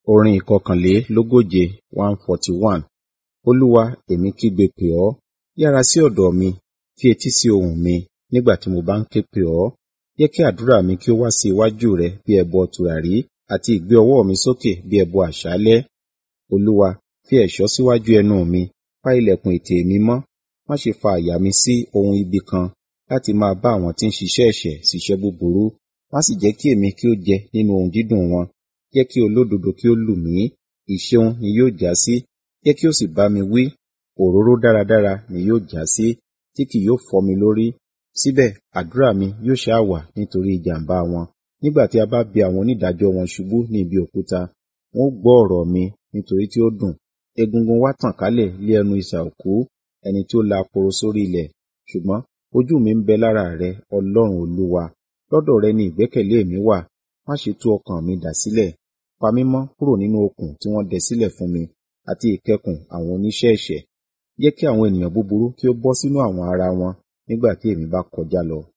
Orin ìkọkànlélógóje one forty one. Olúwa, èmi kígbe pè ọ́, yára sí ọ̀dọ̀ mi, fi etí sí ohùn mi nígbà tí mo bá ń ké pè ọ́. Jẹ́ kí àdúrà mi kí ó wá sí iwájú rẹ bí ẹbọ tùràrí àti ìgbé ọwọ́ mi sókè bí ẹbọ àṣálẹ́. Olúwa, fi ẹ̀ṣọ́ síwájú ẹnu mi, pa ìlẹ̀kùn ètè mi mọ́. Má ṣe fa àyà mi sí ohun ibi kan láti máa bá àwọn tí ń ṣiṣẹ́ ẹ̀ṣẹ̀ ṣiṣẹ́ búburú. Má sì jẹ́ kí èmi kí ó jẹ nínú ohun dídùn wọn. Jẹ́ kí olódodo kí ó lù mí, ìṣeun ni yóò jásí. Jẹ́ kí ó sì bá mi wí, òróró dáradára ni yóò jásí, tí kì yóò fọ́ mi lórí. Síbẹ̀ àdúrà mi yóò ṣá wà nítorí ìjàmbá wọn. Nígbà tí a bá bi àwọn onídàájọ́ wọn ṣubú ní ibi òkúta, wọn ó gbọ́ ọ̀rọ̀ mi nítorí tí ó dùn. Egungun wa tàn kálẹ̀ lé ẹnu isà òkú, ẹni tí ó la aporo sórí ilẹ̀. Ṣùgbọ́n ojú mi ń bẹ lára rẹ, Ọlọ́run Olúwa. Lọ́dọ̀ rẹ ni ìgbẹ́kẹ̀lé mi wà. Má ṣe tú ọkàn mi dà sílẹ̀. Pa mí mọ́ kúrò nínú okùn tí wọ́n dẹ sílẹ̀ fún mi àti ìkẹkùn àwọn oníṣẹ́ ẹ̀ṣẹ̀. Jẹ́ kí àwọn ènìyàn búburú kí ó bọ́ sínú àwọn ara wọn nígbà tí èmi bá kọjá lọ.